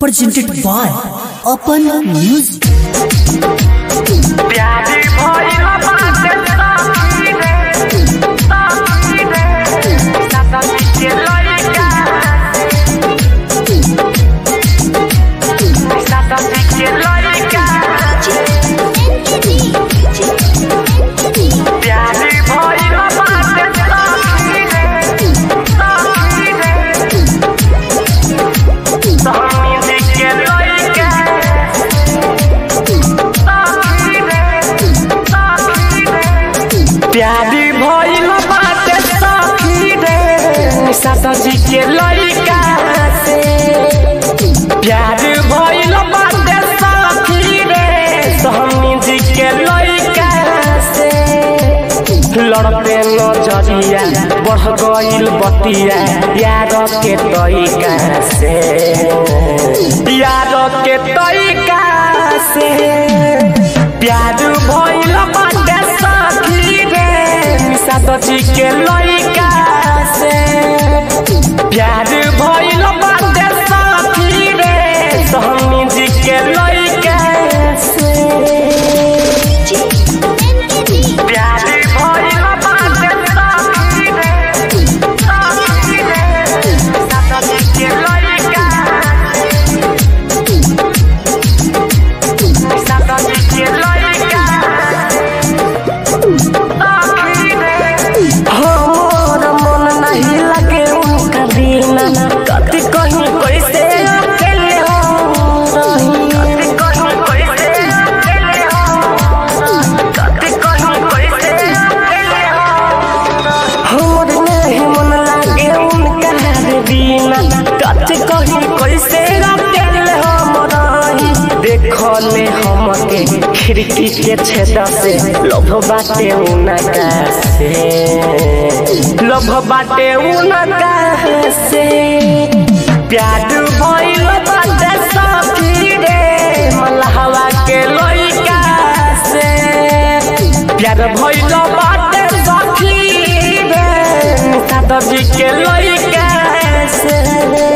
presented by Open Music. प्यारी भइल बाटे सखी रे, सखी रे, सखी के लइका। सखी के लइका। प्यारी भइल बाटे सखी रे, सखी रे, सखी के लइका। प्यारी भइल बाटे सखी रे सासजी के लइका से प्यार भइल बाटे सखी रे सहनी जी के लइका से लड़ते नजरिया बढ़ गइल बतिया यार के तरीका से यार के तरीका से प्यार भइल बाटे सखी रे निशा सची के लइका से प्यार भइल बाटे सखी रे सहनी जी के लइका से प्यार भइल बाटे सखी रे सखी रे निशा सची के लइका निशा सची के लइका हमर मन नहीं लगे उनका बिना कति कहीं कैसे अकेले हो रही कति कहीं कैसे अकेले हो कति कहीं कैसे अकेले हो हमर नहीं मन लगे उनका बिना कति कहीं कैसे अकेले हो रही देखले हमके खिड़की के छेद से लोभ बाटे उनका से लोभ बाटे उनका से प्यार भइल बाटे सखी रे मलहवा के लइका से प्यार भइल बाटे सखी रे दादाजी के लइका से